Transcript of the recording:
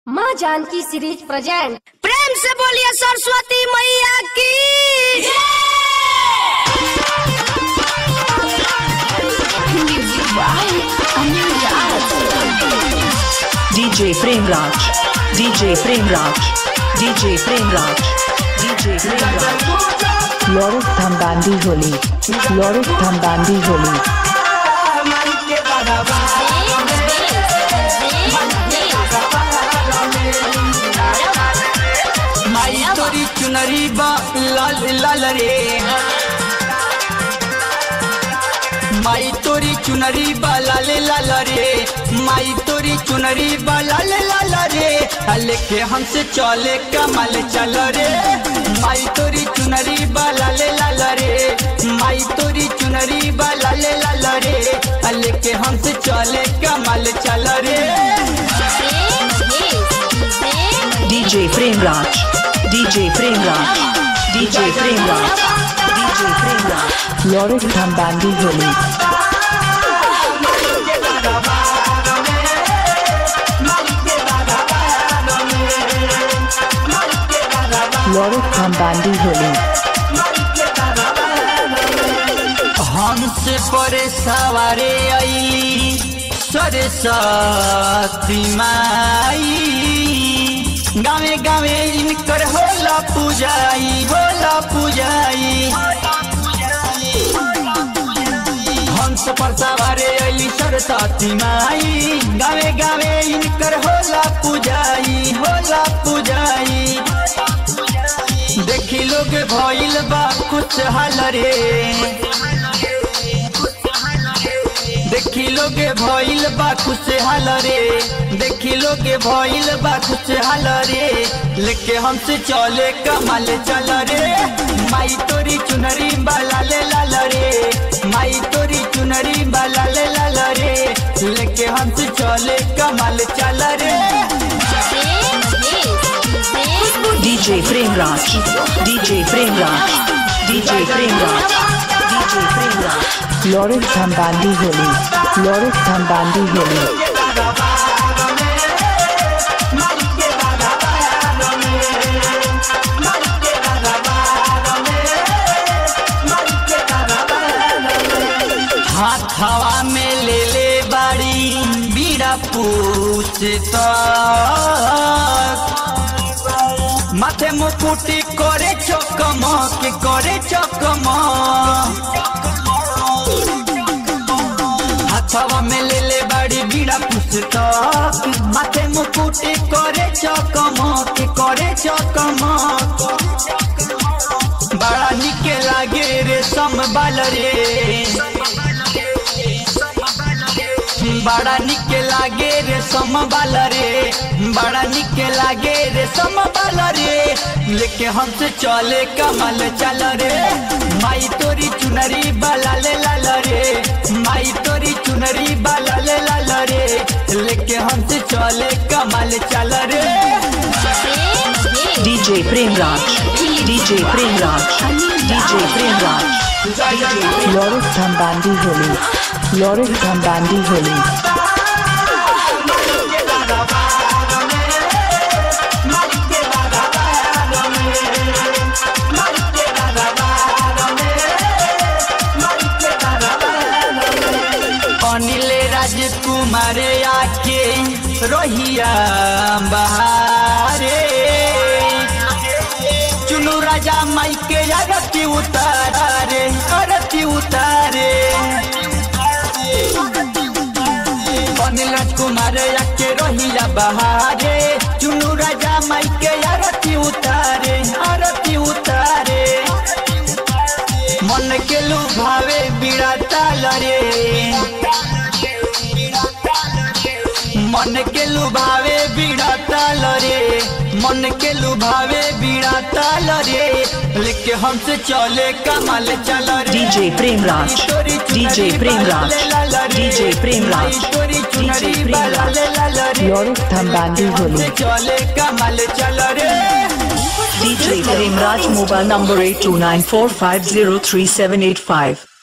माँ Janaki series present प्रेम से बोलिए सरस्वती मैया की DJ Premraj, DJ Premraj, DJ Premraj, DJ Premraj. Loris Thambandi Holi. Loris Thambandi Holi. माई तोरी चुनरी बा लाल लाल रे माई तोरी चुनरी बा लाल लाल रे माई तोरी चुनरी बा लाल लाल रे लेके हमसे चले कमल चल रे माई तोरी चुनरी बा लाल लाल रे माई तोरी चुनरी बा लाल लाल रे लेके हमसे चले कमल चल रे DJ Premraj, DJ Premraj, DJ Premraj, DJ Premraj. Loris Thambandi Holi. Loris Thambandi Holi. हमसे परे सवारे अली सरस्वती माई गावे गावे इनकर होला पूजाई होला पूजाई हमसे पर सवारे अली सरस्वती माई गावे गावे इनकर होला पूजाई होला पूजाई देखी लोग भइल बा कुछ हाल रे देखी लोग भइल बा खुश हाल रे देखी लोग भइल बा खुश हाल रे लेके हमसे चले कमल चल रे माई तोरी चुनरी बाला ले लाल रे माई तोरी चुनरी बाला ले लाल रे लेके हमसे चले कमल चल रे DJ Premraj, DJ Premraj, DJ Premraj, DJ Premraj. Loris Thambandi Holi. Loris Thambandi Holi. हाथ हवा में ले ले बाड़ी बीड़ा पूछ माथे मुकुटी करे चकमक करे चकमक हाथवा में ले ले बाड़ी बीड़ा पुस्तक माथे मुकुटी करे चकमक करे चकमक बड़ा निके लागे रे सम बाल रे बड़ा निके लागे रे सम बाल रे बड़ा निके लागे रे सम बाल रे लेके हमसे चले कमल चल रे माई तोरी चुनरी बाला ले लाल रे माई तोरी चुनरी बाला ले लाल रे लेके हमसे चले कमल चल रे DJ Premraj, DJ Premraj, DJ Premraj, DJ Premraj. Loris Thambandi Holi. Loris Thambandi Holi. Anil राजकुमार आके रोहिया बहारे चुनु राजा माई के अरती उतारे अरती उतारे अनिल राजकुमार आके रोहिया बहारे चुनु राजा माई के अरती उतारे अरती उतारे मन के लुभावे बीड़ा ताल रे मन के लुभावे बीड़ा ताल रे मन के लुभावे बीड़ा ताल रे लेके हमसे चले कमल चल रे DJ Premraj, DJ Premraj, DJ Premraj, DJ Premraj. Loris Thambandi Holi. चले कमल चल रे DJ Premraj mobile number 8294503785.